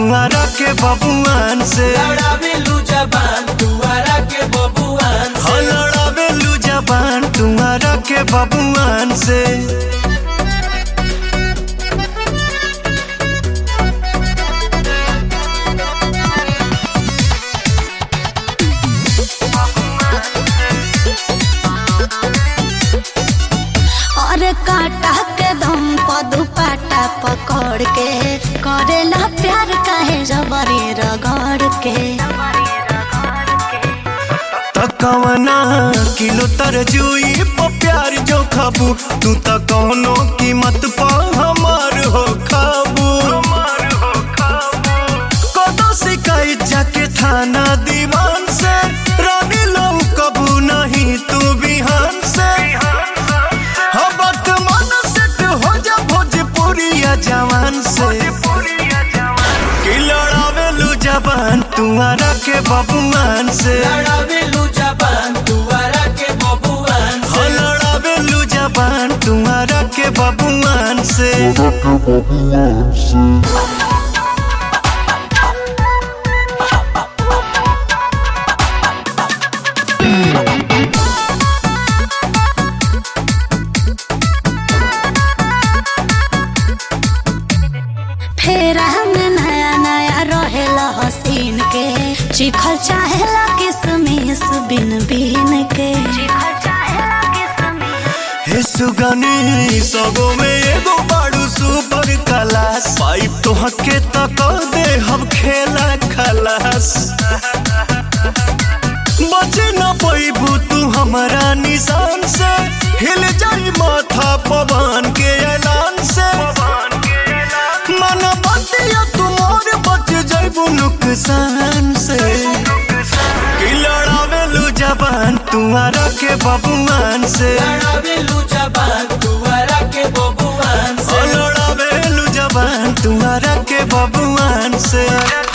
तुम्हारा के बबुआन से लड़ावेलू जबान दुआरा के बबुआन हो से लड़ावेलू जबान तुम्हारा के बबुआन से और काटा के दम पर दुपट्टा पकड़ के करेला प्यार काहे जबरी रगड़ के तकवना किलो तरजुई प प्यार जो खाबू तू त कौनो कीमत पा हमार हो खाबू कदो शिकायत जाके थाना दीवान से रानी लो कबू नहीं तू बिहान से हबत मन सेट हो जा भोजपुरिया जवान से कि लड़ावेलू जबान तुम्हारा के बबुआन से लड़ावेलू जबान दुआरा के बबुआन हो से लड़ावेलू जबान तुम्हारा के बबुआन से फेरा में नया नया रहेला हसीन के चिखल चाहेला किसमिस बिन बिन के हे सुगनी सबो में एगो बाड़ू सुपर क्लास पाइप तो हके तक दे हम खेला खलास बचे न पैबू तू हमारा निशान से हिल जाई माथा पवन के ऐलान से मन बतिया तुमार बच जाइबू नुकसान से कि लड़ावेलू जबान तुम्हारा के बबुआन से लड़ावेलू जबान दुआरा के बबुआन ओ से लड़ावेलू जबान तुम्हारा के बबुआन से